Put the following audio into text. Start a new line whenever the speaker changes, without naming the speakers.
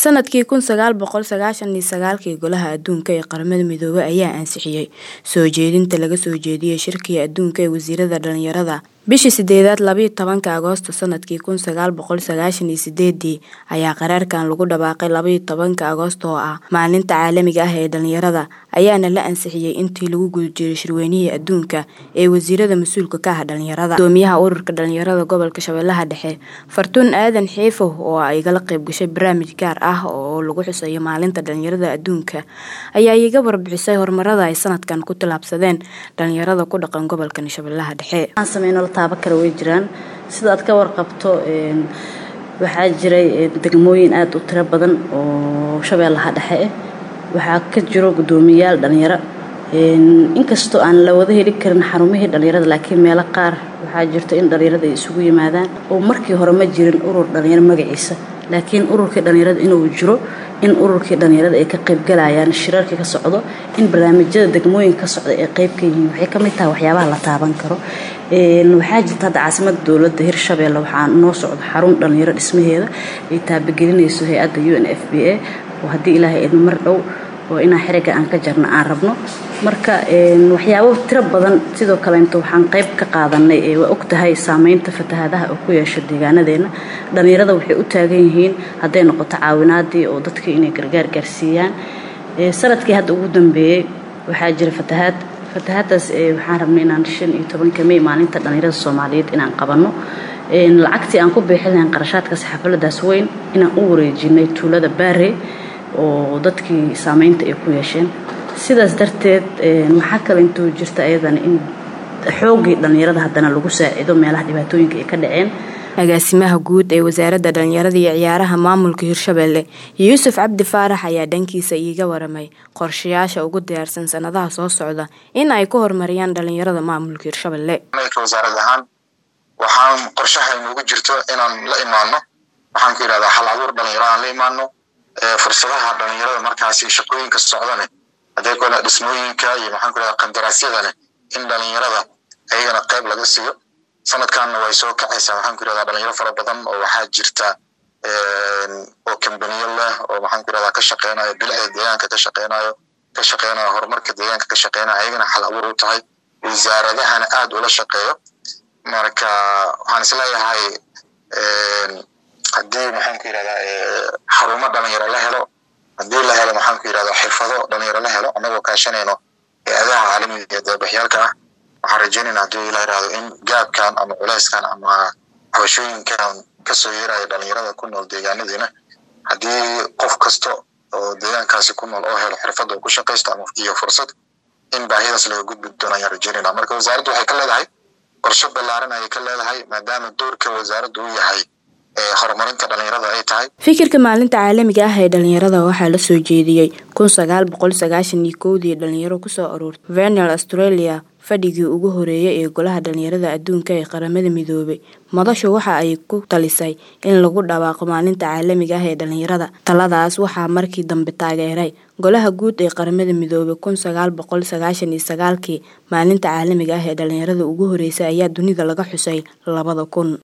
Sanadkii kun sagaal boqol sagaashan iyo sagaalkii Golaha Adduunka ee Qaramada Midoobay ayaa ansixiyay soo jeedinta laga soo jeediyay Shirkii Adduunka ee Wasiirada Dhalinyarada. Bishii sideedad labiyo tobanka Agoosto sanadkii kun sagaal boqol sagaashan iyo sideedii ayaa qaraarkan lagu dhawaaqay labiyo tobanka Agoosto oo ah Maalinta Caalamiga ah ee Dhalinyarada, ayaana la ansixiyay intii lagu guda jiray Shirweynihii Adduunka ee Wasiirada Mas'uulka ka ah Dhalinyarada. Guddoomiyaha Ururka Dhalinyarada Gobolka Shabeellaha Dhexe, Fartuun Aadan Xiifow oo igala qayb gashay barnaamij gaar ah oo lagu xusayo Maalinta Dhalinyarada Adduunka, ayaa iiga warbixisay horumarada ay sanadkan ku tallaabsadeen dhalinyarada ku dhaqan gobolka Shabeellaha Dhexe.
taaba kale way jiraan sida aad ka warqabto waxaa jiray degmooyin aada u tiro badan oo shabeellaha dhexe ah waxaa ka jiro guddoomiyayaal dhalinyaro inkastoo aan la wada heli karin xarumihii dhalinyarada laakiin meelo qaar waxaa jirto in dhalinyarada ay isugu yimaadaan oo markii hore ma jirin urur dhalinyaro magaciisa laakiin ururkii dhalinyarada inuu jiro in ururkii dhalinyarada ay ka qaybgalayaan shirarkii ka socdo in barnaamijyada degmooyinka ka socda ay qayb ka yihiin waxay ka mid tahay waxyaabaha la taaban karo waxaa jirta hadda caasimada dowladda hirshabeelle waxaa noo socdo xarun dhalinyaro dhismaheeda ay taabagelinayso hay-adda u n f b a oo haddii ilaahay idin mar dhow oo inaan xiriga aan ka jarno aan rabno marka waxyaabo tiro badan sidoo kaleeto waxaan qayb ka qaadanay waa og tahay saameynta fatahaadaha oo ku yeesha deegaanadeena dhalinyarada waxay u taagan yihiin hadday noqoto caawinaadii oo dadka inay gargaar gaarsiiyaan sanadkii hadda ugu dambeeyey waxaa jira fatahaad fatahaadaas waxaan rabnay inaan shan iyo tobanka may maalinta dhalinyarada soomaaliyeed inaan qabanno lacagtii aan ku bixin lahayn qarashaadkaas xafladaas weyn inaan u wareejinay tuulada baare oo dadkii saameynta ay ku yeesheen sidaas darteed waxaa kale intuu jirta ayadana in xoogii dhalinyarada haddana lagu saacido meelaha dhibaatooyinka ay ka dhaceen
agaasimaha guud ee wasaaradda dhalinyarada iyo ciyaaraha maamulka hirshabeelle yuusuf cabdi faarax ayaa dhankiisa iiga waramay qorshayaasha ugu diyaarsan sanadaha soo socda in ay ku horumariyaan dhalinyarada maamulka hirshabeelle
wasaarad ahaan waxaan qorshaha inugu jirto inaan la imaano waxaan ku yidhahdaa hal abuur dhalinyaro aan la imaano fursadaha dhalinyarada markaasi shaqooyinka socdane hadday kole dhismooyinka iyo maxaan ku yidhahdaa qandaraasyadane in dhalinyarada ayagana qayb laga siiyo sanadkanna way soo kacaysaa waxaan ku yidhahdaa dhalinyaro fara badan oo waxaa jirta oo kambaniyo leh oo maxaan ku yidhahdaa ka shaqeynayo bilicda deegaanka ka shaqeynayo ka shaqeynayo horumarka deegaanka ka shaqeynayo ayagana xal abuur u tahay wasaaradahana aada ula shaqeeyo marka waxaan isleeyahay haddii maxaan ku yidhahdaa xarumo dhalinyaro la helo haddii la helo maxaan ku yidhahdaa xirfado dhalinyaro la helo annagoo kaashanayno hay-adaha caalamiga iyo deebaxyaalka ah waxaan rajeynayna haddii ila yidhahdo in gaabkan ama culeyskan ama xabashooyinkan kasoo yeeraya dhalinyarada ku nool deegaanadiina haddii qof kasta oo deegaankaasi ku nool oo helo xirfad oo ku shaqaysto ama iyo fursad in baahidaas laga gudbi doono ayaan rajeynayna marka wasaaraddu waxay ka leedahay qorshe ballaaran ayay ka leedahay maadaama doorka wasaaraddu uu yahay horumarinta dhalinyarada ay tahay
fikirka maalinta caalamiga ah ee dhalinyarada waxaa la soo jeediyey kun sagaal boqol sagaashan iyo kowdii dhalinyaro kusoo aruurtay venel australia fadhigii ugu horeeyay ee golaha dhalinyarada adduunka ee qaramada midoobay madashu waxa ay ku talisay in lagu dhawaaqo maalinta caalamiga ah ee dhalinyarada taladaas waxaa markii dambe taageeray golaha guud ee qaramada midoobay kun sagaal boqol sagaashan iyo sagaalkii maalinta caalamiga ah ee dhalinyarada ugu horeysay ayaa dunida laga xusay labada kun